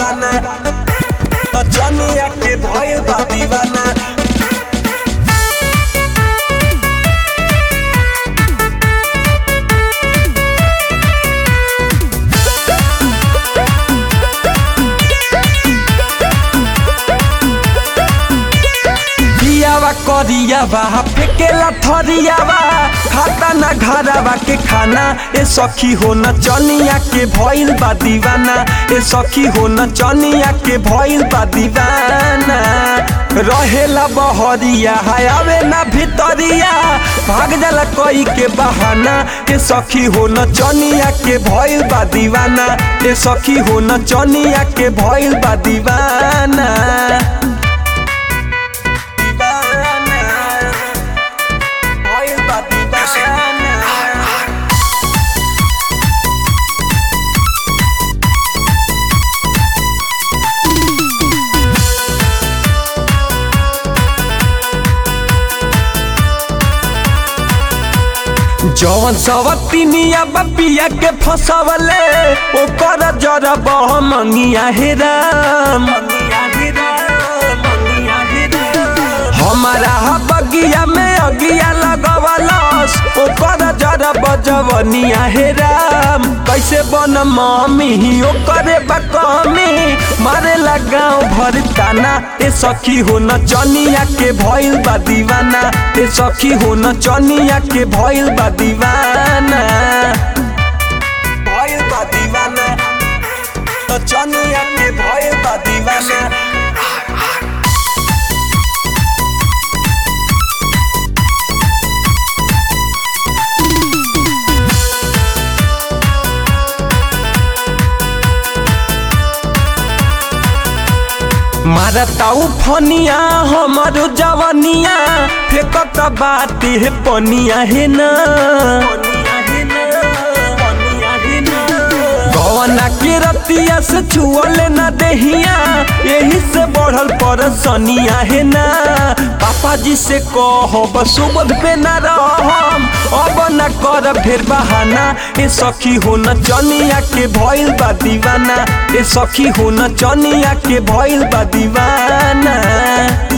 दीवाना नचनिया के भइल बा दीवाना बियावा करियावा फेकेला थरियावा खाता ना घरावा के खाना ए सखी हो न चनिया के भइल बा दीवाना ए सखी हो न चनिया के भइल बा दीवाना रहेला बहरिया आवे ना भितरिया भाग जाला कोई के बहाना ए सखी हो न चनिया के भइल बा दीवाना ए सखी हो न चनिया के भइल बा दीवाना भइल बा दीवाना जवन सवतिनिया बपिया के फसवले ओकर जरा बह मंगिया हे राम हमारा बगिया में अगिया लगवलस ओकर जरा बजवनिया हे राम कैसे बन मम्मी ओकरे बकमी मारे गाँव भर ताना ए सखी हो न चनिया के भइल बा दीवाना ए सखी हो न चनिया के भइल बा दीवाना भइल बा दीवाना न चनिया के भइल बा दीवाना मारताऊ फनिया हमारो जवनिया फेकत बाते हे पनिया हे ना गवना के रतिया से छुअले ना देहिया यही से बढ़ल पर सनिया है ना पापा जी से कहो सुबध पे ना रहम अब ना कर फेर बहाना ए सखी हो न चनिया के भइल बा दीवाना ए सखी हो न चनिया के भइल बा दीवाना